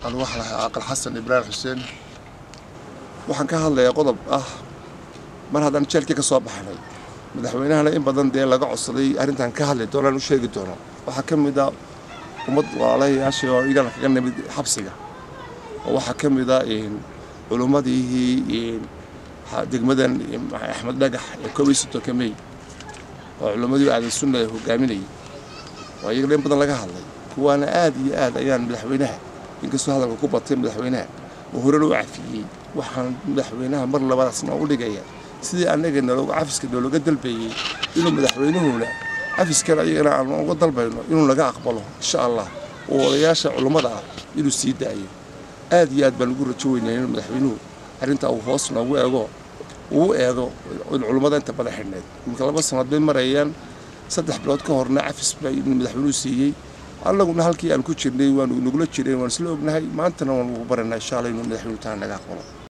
anu waxaan ahay caaqil xasan ibraahim xuseen waxaan ka hadlayaa qodob ah mar haddaan jeelkii ka soo baxnay madaxweynahana in badan dee laga codsaday arrintan ka hadli doonaan u sheegi doono waxaa ka mid ah ummad walaalayaasha oo igana kaga nimid xabsiga oo waxaa ka mid ah culummadii degmadan axmed dhagax ee koob iyo soddonka mey oo culummadii aadan sunna ee hogaaminayay oo iyagana in badan laga hadlay kuwaana aad iyo aad ayaan madaxweynaha inkastoo hadalka ku batay madaxweynaha oo horena u cafiyey waxaan madaxweynaha mar labadaasna u dhigaya sidii annaga nalooga cafiska noolooga dalbayey inuu madaxweynuhuna cafiskan ayagana aan uga dalbayno inuu naga aqbalo insha allah oo odayaasha culummada ah inuu sii daayo aad iyo aad baan ugu rajo weynaya inuu madaxweynuhu arrintaa uu hoos noogu eego uu eego in culummada inta badan xidhneed iminka laba sanad bay marayaan saddex bilood ka horna cafis baa madaxweynuhu siiyey annaguna halkii aan ku jirnay waanu nagula jireen waan isla ognahay maantana waan ugu baranaa insha allah inuu madaxweynuhu taa naga aqbalo